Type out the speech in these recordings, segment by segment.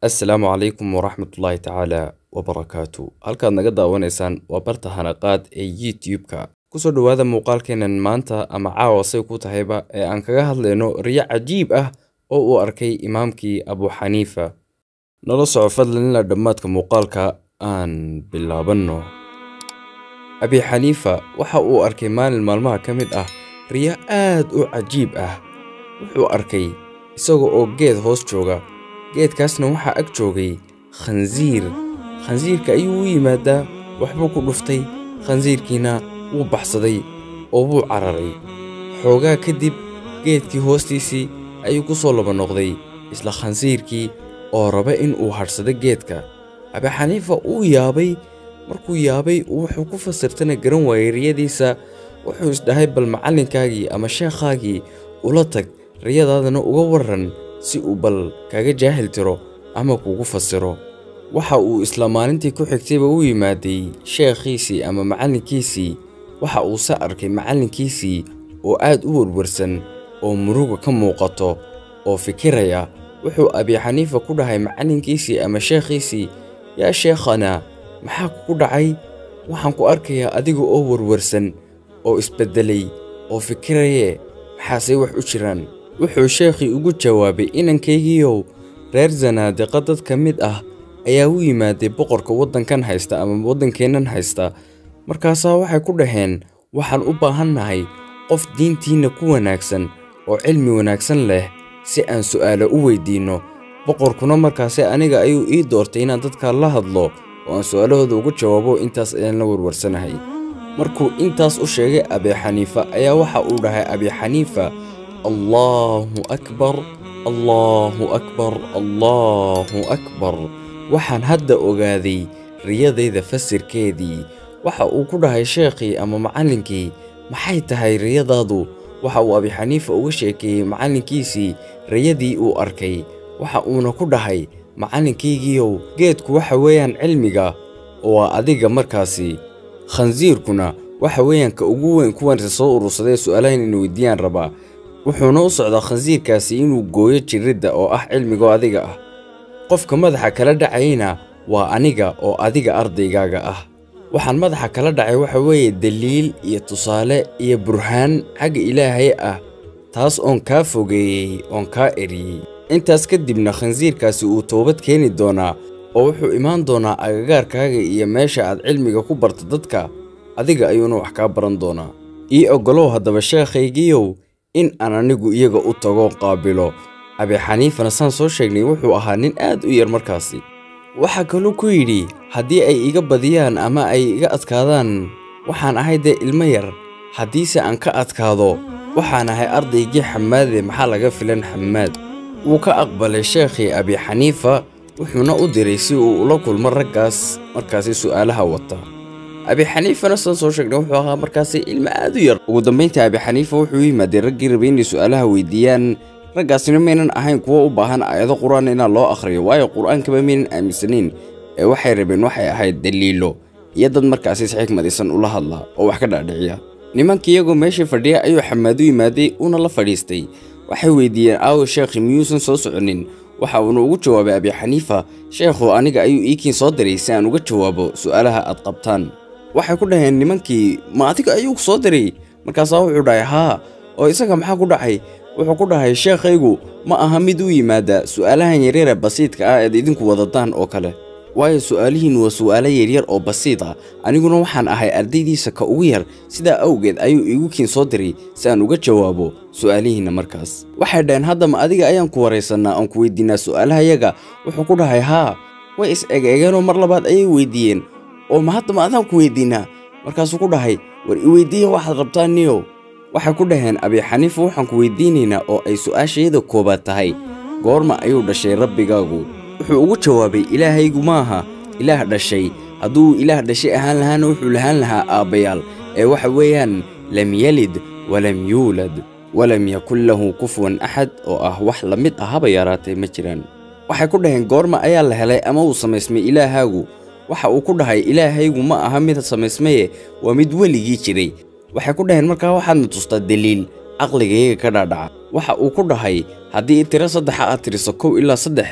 assalaamu calaykum waraxmatullaahi tacaala wabarakaatu halkaad naga daawanaysaan waa barta hanaqaad ee youtube-ka kusoo dhowaada muuqaalkeenan maanta ama caawa say ku tahayba ee aan kaga hadlayno riyo cajiib ah oo uu arkay imaamkii abu xaniifa nala soco fadlan ilaa dhammaadka muuqaalka aan bilaabanno abi xaniifa waxa uu arkay maalin maalmaha ka mid ah riyo aad u cajiib ah wuxuu arkay isaga oo geed hoos jooga geedkaasna waxaa ag joogay khansiir khansiirka ayuu u yimaadaa waxbuu ku dhuftay khansiirkiina wuu baxsaday oo wuu cararay xoogaa kadib geedkii hoostiisii ayuu ku soo laba noqday isla khansiirkii oo raba in uu hadhsado geedka abixaniifa uu yaabay markuu yaabay wuxuu ku fasirtana garan waayey riyadiisa wuxuu isdhahay bal macallinkaagii ama sheekhaagii ula tag riyadaadana uga warran si uu bal kaga jaahil tiro ama kugu fasiro waxa uu isla maalintii ku xigtayba u yimaaday sheekhiisii ama macallinkiisii waxa uu se arkay macallinkiisii oo aad u werwarsan oo muruga ka muuqato oo fikiraya wuxuu abixaniifa ku dhahay macallinkiisii ama sheekhiisii yaa sheekhana maxaa kugu dhacay waxaan ku arkayaa adiga oo werwarsan oo isbeddelay oo fikiraye maxaasey wax u jiraan wuxuu sheekhii ugu jawaabay inankaygiiow reer zanaadiqa dad ka mid ah ayaa u yimaaday boqorka waddankan haysta ama waddankeennan haysta markaasaa waxay ku dhaheen waxaan u baahannahay qof diintiinna ku wanaagsan oo cilmi wanaagsan leh si aan su'aalo u weyddiinno boqorkuna markaase aniga ayuu ii doortay inaan dadkaa la hadlo oo aan su'aalahooda uga jawaabo intaas ayaan la warwarsanahay markuu intaas u sheegay abixaniifa ayaa waxa uu dhahay abixaniifa allaahu akbar allaahu akbar allaahu akbar waxaan hadda ogaaday riyadayda fasirkeedii waxa uu ku dhahay sheekhii ama macallinkii maxay tahay riyadaadu waxa uu abixaniifa uga sheekeeyey macallinkiisii riyadii uu arkay waxa uuna ku dhahay macallinkaygiiow geedku waxa weeyaan cilmiga oo waa adiga markaasi khansiirkuna waxa weeyaan ka ugu weyn kuwanse soo urursadee su'aalahan ina weydiiyaan rabaa wuxuuna u socdaa khansiirkaasi inuu gooyo jiridda oo ah cilmigoo adiga ah qofka madaxa kala dhacayna waa aniga oo adiga ardaygaaga ah waxaan madaxa kala dhacay waxa weeye daliil iyo tusaale iyo burhaan xagga ilaahay ah taas oon kaa fogeeyey oon kaa eriyey intaas kadibna khansiirkaasi uu toobad keeni doonaa oo wuxuu imaan doonaa agagaarkaaga iyo meesha aad cilmiga ku barta dadka adiga ayuuna wax kaa baran doonaa ii oggolow haddaba sheekhaygiiow in aan anigu iyaga u tago qaabilo abixaniifana saan soo sheegnay wuxuu ahaa nin aad u yar markaasi waxaa kaluu ku yidhi haddii ay iga badiyaan ama ay iga adkaadaan waxaan ahay dee ilmo yar haddiise aan ka adkaado waxaan ahay ardaygii xamaade maxaa laga filan xamaad wuu ka aqbalay sheekhii abixaniifa wuxuuna u diray si uu ula kulmo raggaas markaasi su'aalaha wata abixaniifana saan soo sheegnay wuxuu ahaa markaasi ilmo aad u yar ugu dambayntii abixaniifa wuxuu u yimaaday raggii rabay inay su'aalaha weydiiyaan raggaasina maynan ahayn kuwo u baahan aayado qur-aan inaa loo akhriyo waayo qur-aankaba maynan aaminsanayn ee waxay rabeen waxay ahayd daliilo iyo dad markaasi si xikmadaysan ula hadla oo wax ka dhaadhiciya nimanka iyagoo meeshii fadhiya ayuu xamaad u yimaaday uuna la fadhiistay waxay weydiiyeen aawo sheekhi miyuusan soo soconin waxa uuna ugu jawaabay abixaniifa sheekhu aniga ayuu iikiin soo diray si aan uga jawaabo su'aalaha aad qabtaan waxay ku dhaheen nimankii ma adiga ayuu soo diray markaasaa wuxuu dhahay haa oo isaga maxaa ku dhacay wuxuu ku dhahay sheekhaygu ma aha mid u yimaada su'aalahan yaryare basiidka ah eed idinku wadataan oo kale waayo su'aalihiinnu waa su'aalo yaryar oo basiid ah aniguna waxaan ahay ardaydiisa ka ugu yar sidaa awgeed ayuu iigu kiin soo diray si aan uga jawaabo su'aalihiinna markaas waxay dhaheen haddama adiga ayaan ku waraysannaa oon ku weydiinaa su'aalahayaga wuxuu ku dhahay haa way is egeegeenoo mar labaad ayay weydiiyeen oo ma haddama adaan ku weydiinaa markaasuu ku dhahay war i weyddiiya waxaad rabtaan niyow waxay ku dhaheen abixaniifa waxaan ku weydiinaynaa oo ay su'aashayada koobaad tahay goorma ayuu dhashay rabbigaagu wuxuu ugu jawaabay ilaahaygu maaha ilaah dhashay hadduu ilaah dhashay ahaan lahaana wuxuu lahaan lahaa aabbayaal ee waxa weeyaan lam yalid walam yuulad walam yakun lahu kufuwan axad oo ah wax la mid ah haba yaraatee ma jiraan waxay ku dhaheen goorma ayaa la helay ama uu samaysmay ilaahaagu waxa uu ku dhahay ilaahaygu ma aha mid samaysmaye waa mid weligii jiray waxay ku dhaheen markaa waxaadna tustaa daliil caqligayga ka dhaadhaca waxa uu ku dhahay haddii tiro saddexa aad tiriso kow ilaa saddex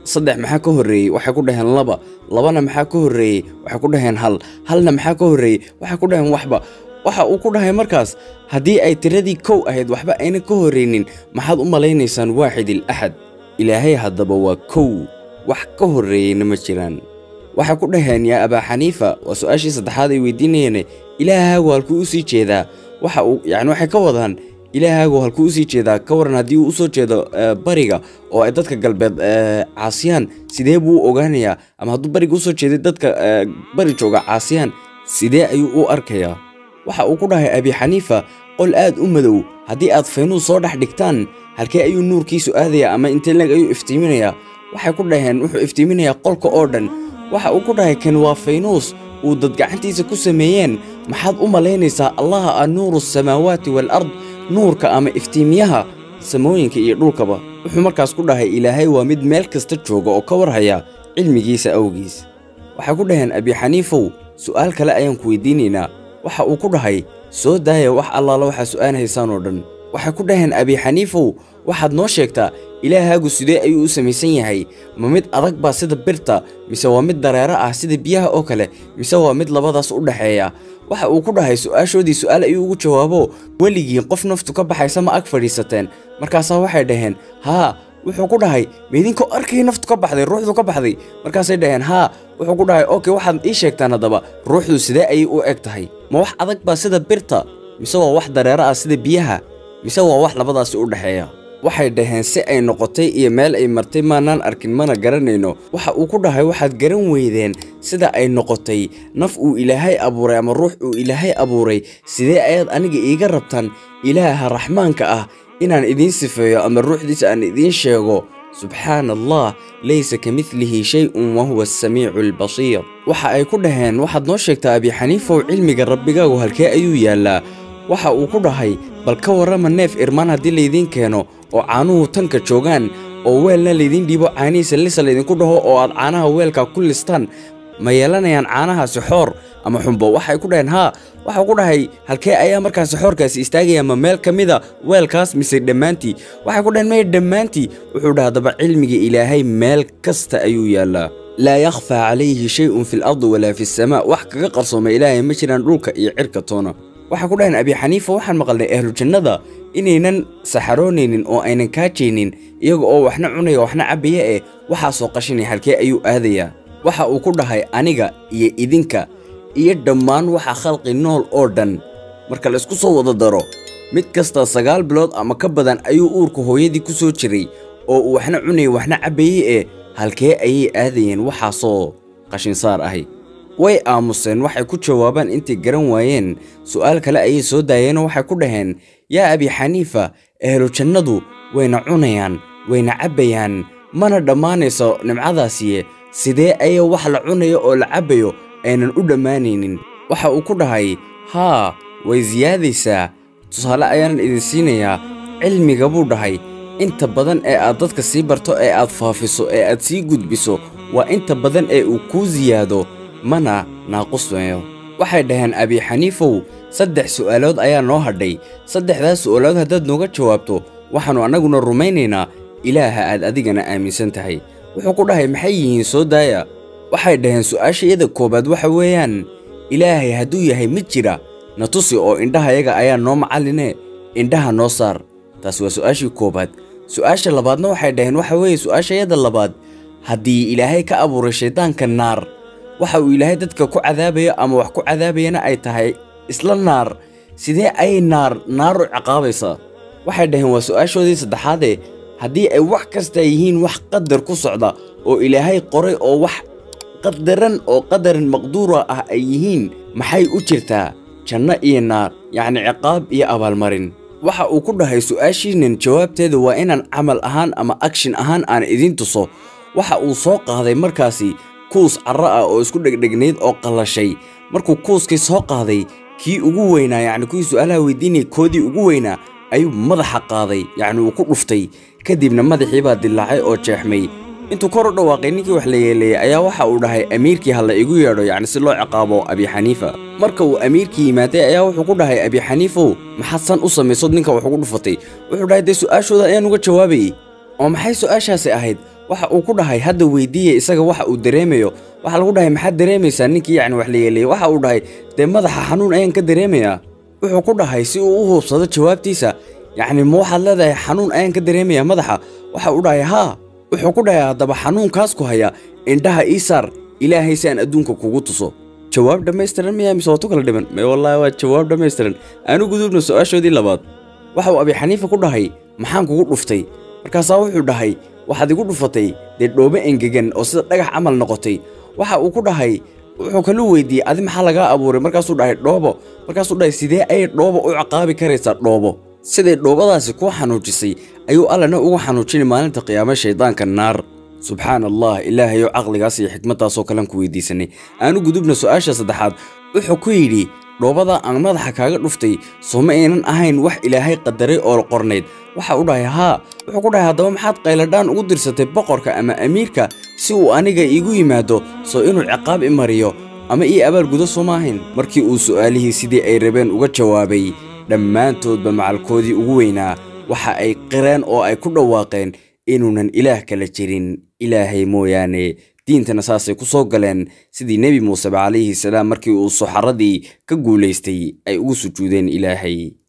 saddex maxaa ka horreeyey waxay ku dhaheen laba labana maxaa ka horreeyey waxay ku dhaheen hal halna maxaa ka horreeyey waxay ku dhaheen waxba waxa uu ku dhahay markaas haddii ay tiradii kow ahayd waxba ayna ka horraynin maxaad u malaynaysaan waaxidil axad ilaahay haddaba waa kow wax ka horreeyeyna ma jiraan waxay ku dhaheen yaa abaa xaniifa waa su-aashii saddexaad ay weydiinayeene ilaahaagu halkuu u sii jeedaa waxa uu yacni waxay ka wadaan ilaahaagu halkuu usii jeedaa ka waran haddii uu usoo jeedo bariga oo ay dadka galbeed caasiyaan sidee buu u ogaanayaa ama hadduu bariga usoo jeeday dadka bari jooga caasiyaan sidee ayuu u arkayaa waxa uu ku dhahay abi xaniifa qol aad u madow haddii aad faynuus soo dhex dhigtaan halkee ayuu nuurkiisu aadayaa ama intee leeg ayuu iftiiminayaa waxay ku dhaheen wuxuu iftiiminayaa qolka oo dhan waxa uu ku dhahay kan waa faynuus uu dad gacantiisa ku sameeyeen maxaad u malaynaysaa allaha ah nuuru asamaawaati waalard nuurka ama iftiimiyaha samooyinka iyo dhulkaba wuxuu markaas ku dhahay ilaahay waa mid meel kasta jooga oo ka warhaya cilmigiisa awgiis waxay ku dhaheen abi xaniifow su'aal kale ayaan ku weydiinaynaa waxa uu ku dhahay soo daaya wax allaala waxaa su'aan haysaan oo dhan waxay ku dhaheen abi xaniifow waxaad noo sheegtaa ilaahaagu sidee ayuu u samaysan yahay ma mid adag baa sida birta mise waa mid dareero ah sida biyaha oo kale mise waa mid labadaas u dhexeeya waxa uu ku dhahay su'aashoodii su'aal ayuu ugu jawaabo weligiin qof naftu ka baxaysa ma ag fadhiisateen markaasaa waxay dhaheen haa wuxuu ku dhahay maidinkoo arkay naftu ka baxday ruuxdu ka baxday markaasay dhaheen haa wuxuu ku dhahay oke waxaad ii sheegtaan haddaba ruuxdu sidee ayay u eg tahay ma wax adag baa sida birta mise waa wax dareero ah sida biyaha mise waa wax labadaasi u dhexeeya waxay dhaheen si ay noqotay iyo meel ay martay maanaan arkin mana garanayno waxa uu ku dhahay waxaad garan weydeen sida ay noqotay naf uu ilaahay abuuray ama ruux uu ilaahay abuuray sidee ayaad aniga iiga rabtaan ilaaha raxmaanka ah inaan idiin sifeeyo ama ruuxdiisa aan idiin sheego subxaana allah laysa ka midlihi shay-un wa huwa asamiicu albasiir waxa ay ku dhaheen waxaad noo sheegtaa abi xaniifow cilmiga rabbigaagu halkee ayuu yaallaa waxa uu ku dhahay bal ka warrama neef irmaan haddii laydiin keeno oo caanuhu tanka joogaan oo weelna laydiin dhiibo caanihiisa lisa laydinku dhaho oo aad caanaha weelka ku listaan ma yeelanayaan caanahaasi xoor ama xumbo waxay ku dhaheen haa waxau ku dhahay halkee ayaa markaasi xoorkaasi istaagaya ma meel ka mida weelkaas mise dhammaantii waxay ku dhaheen maya dhammaantii wuxuu dhaha daba cilmiga ilaahay meel kasta ayuu yaallaa laa yakhfaa calayhi shay-un fi lardi walaa fi samaa wax kaga qarsooma ilaahay ma jiraan dhulka iyo cirka toona waxay ku dhaheen abi xaniifa waxaan maqalnay ahlu jannada inaynan saxaroonaynin oo aynan kaajaynin iyaga oo waxna cunaya waxna cabbaya eh waxaasoo qashinay halkee ayuu aadayaa waxa uu ku dhahay aniga iyo idinka iyo dhammaan waxa khalqi nool oo dhan marka la isku soo wada daro mid kasta sagaal bilood ama ka badan ayuu uurka hooyadii ku soo jiray oo uu waxna cunayay waxna cabbayey eh halkee ayay aadayeen waxaasoo qashinsaar ahay way aamuseen waxay ku jawaabaan intay garan waayeen su'aal kale ayay soo daayeenoo waxay ku dhaheen yaa abi xaniifa ehlu jannadu wayna cunayaan wayna cabbayaan mana dhammaanayso nimcadaasiye sidee ayaa wax la cunayo oo la cabbayo aynan u dhammaanaynin waxa uu ku dhahay haa way siyaadaysaa tusaale ayaanan idin siinayaa cilmiga buu dhahay inta badan ee aad dadka sii barto ee aad faafiso ee aad sii gudbiso waa inta badan ee uu kuu siyaado mana naaqusmayo waxay dhaheen abi xaniifow saddex su'aalood ayaa noo hadhay saddexdaas su'aalood haddaad nooga jawaabto waxaannu annaguna rumaynaynaa ilaaha aad adigana aaminsan tahay wuxuu ku dhahay maxay yihiin soo daaya waxay dhaheen su'aashayada koowaad waxa weeyaan ilaahay hadduu yahay mid jira na tusi oo indhahayaga ayaa noo macalline indhaha noo saar taas waa su'aashii koowaad su'aasha labaadna waxay dhaheen waxa weeye su'aashayada labaad haddii ilaahay ka abuuray shayddaanka naar waxa uu ilaahay dadka ku cadaabayo ama wax ku cadaabayana ay tahay isla naar sidee ayay naar naaru ciqaabaysaa waxay dhaheen waa su'aashoodii saddexaadee haddii ay wax kasta yihiin wax qadar ku socda oo ilaahay qoray oo wax qadaran oo qadaran maqduura ah ay yihiin maxay u jirtaa janno iyo naar yacni ciqaab iyo abaalmarin waxa uu ku dhahay su'aashiinan jawaabteeda waa inaan camal ahaan ama agshin ahaan aan idiin tuso waxa uu soo qaaday markaasi kuus carro ah oo isku dhegdhegnayd oo qallashay markuu kuuskii soo qaaday kii ugu weynaa yacni kuwii su'aalaha weydiinaya koodii ugu weynaa ayuu madaxa qaaday yacni uu ku dhuftay kadibna madaxii baa dillaacay oo jeexmay intuu kor u dhawaaqay ninkii wax la yeeleeyey ayaa waxa uu dhahay amiirkii ha la igu yeedho yacni si loo ciqaabo abi xaniifa marka uu amiirkii yimaaday ayaa wuxuu ku dhahay abi xaniifow maxaad san u samaysood ninka wax ugu dhufatay wuxuu dhahay dee su'aashooda ayaan uga jawaabayey oo maxay su'aashaasi ahayd waxa uu ku dhahay hadda weydiiya isaga waxa uu dareemayo waxaa lagu dhahay maxaad dareemaysaa ninkii yacni wax la yeeleeyey waxa uu dhahay dee madaxa xanuun ayaan ka dareemayaa wuxuu ku dhahay si uu u hubsado jawaabtiisa yacni ma waxaad leedahay xanuun ayaan ka dareemayaa madaxa waxa uu dhahay haa wuxuu ku dhahay haddaba xanuunkaas ku haya indhaha ii saar ilaahay si aan adduunka kugu tuso jawaab dhammaystiran miyaa mise waatu kala dhiman may wallaahi waa jawaab dhammaystiran aanu gudubno su-aashoodii labaad waxa uu abi xaniifa ku dhahay maxaan kugu dhuftay markaasaa wuxuu dhahay waxaad igu dhufatay dee dhoobo engegan oo sida dhagax camal noqotay waxa uu ku dhahay wuxuu kalu weydiiyey adi maxaa lagaa abuuray markaasuu dhahay dhoobo markaasuu dhahay sidee ayay dhoobo u ciqaabi karaysaa dhoobo siday dhoobadaasi kuu xanuujisay ayuu allana ugu xanuujinay maalinta qiyaame shaydaanka naar subxaan allah ilaahayow caqligaas iyo xikmaddaasoo kalean ku weydiisanay aanu gudubna su-aasha saddexaad wuxuu ku yidhi dhoobada aan madaxa kaaga dhuftay soo ma aynan ahayn wax ilaahay qadaray oo qornayd waxa u dhahay haa wuxuu ku dhahay haddaba maxaad qayladhaan ugu dirsatay boqorka ama amiirka si uu aniga iigu yimaado soo inuu ciqaab i mariyo ama ii abaalgudo soo ma ahayn markii uu su'aalihii sidii ay rabeen uga jawaabay dhammaantoodba macalkoodii ugu weynaa waxa ay qireen oo ay ku dhawaaqeen inuunan ilaah kala jirin ilaahay mooyaane diintana saasay ku soo galeen sidii nebi muuseba calayhi salaam markii uu suxaradii ka guulaystay ay ugu sujuudeen ilaahay